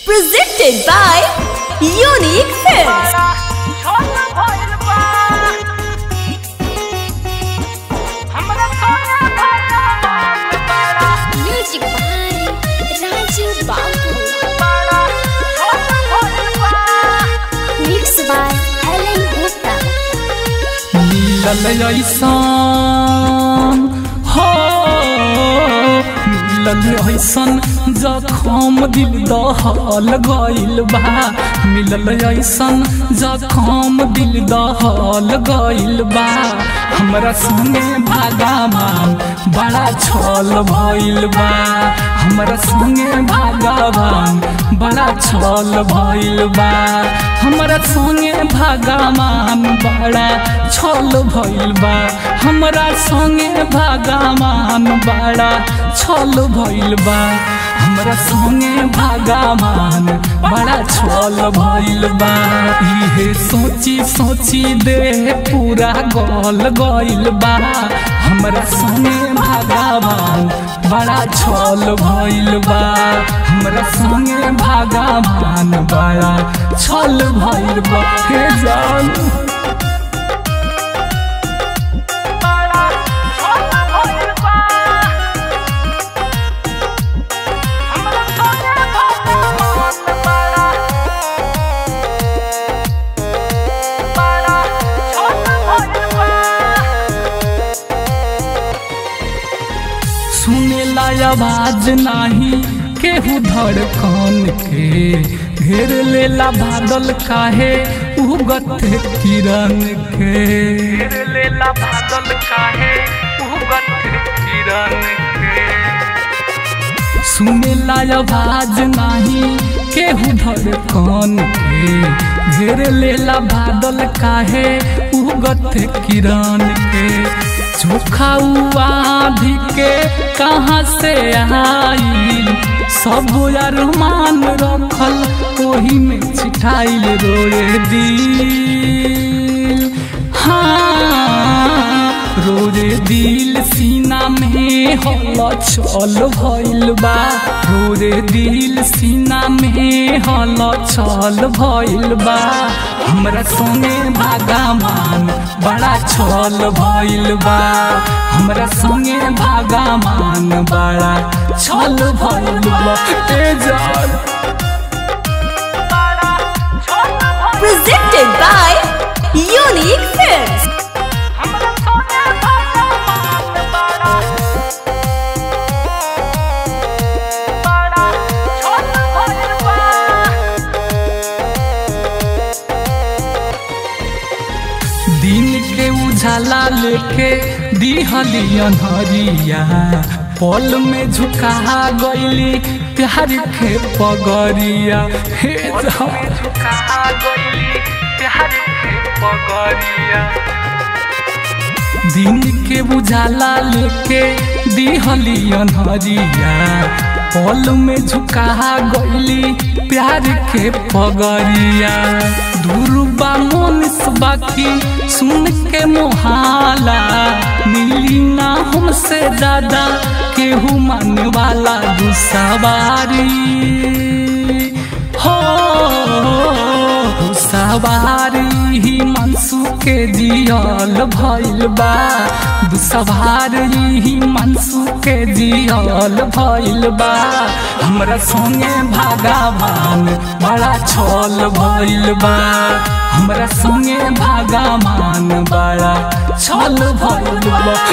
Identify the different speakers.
Speaker 1: Presented by Unique Films. Music by Raju Babu. Mixed by Ellen Gupta.
Speaker 2: मिलल ऐसन हो मिलल ऐसन जखम दिल दहल गइल बा मिलल ऐसन जखम दिल दहल गइल बा हमरा संगे भागावान बड़ा छल भइल बा हमरा संगे भागावान बड़ा छल भइल बा हमरा संगे भागावान बड़ा छल भइल बा हमरा संगे भागावान बड़ा छल भइल बा हमरा संगे भागावान बड़ा छल भइल बा इहे सोची सोची देह पूरा गल गइल बा हमरा संगे भागावान बड़ा छल भइल बा हमरा संगे भागावान बड़ा छल भइल बा हे जान सुनेला आवाज नाही केहू धड़कन के घेर लेला बादल काहे उगत किरण के घेर लेला बादल काहे उगत किरण के सुनेला आवाज नाही केहू धड़कन के घेर लेला बादल काहे उगत किरण के चोखा आधी के कहाँ से आइल सब अरमान रखल ओही में छिटाइल रोए दिल हाँ रोरे दिल सीना में हल चल भइल बा रोरे दिल सीना में हल चल भइल बा हमरा संगे भागामान बड़ा छल भइल बा हमरा संगे भागामान बड़ा छल भइल बा ए जान
Speaker 1: Presented by Unique Films.
Speaker 2: दिन के उजाला लेके दिहली अनहरिया पल में झुका गईली प्यार के पगरिया हे झुका गईली प्यार के पगरिया दिन के उजाला लेके दिहली अनहरिया पल में झुका गईली प्यार के पगरिया दुर्बा मोनिस बाकी सुन के मोहाला मिली ना हमसे ज्यादा केहू माने वाला दुसवारी हो सवारी ही मनसू के जियल भइल बा दुसवारी ही मनसू के जियल भइल बा हमरा संगे भागावान बड़ा छल भइल बा हमरा संगे भागावान बड़ा छल भइल बा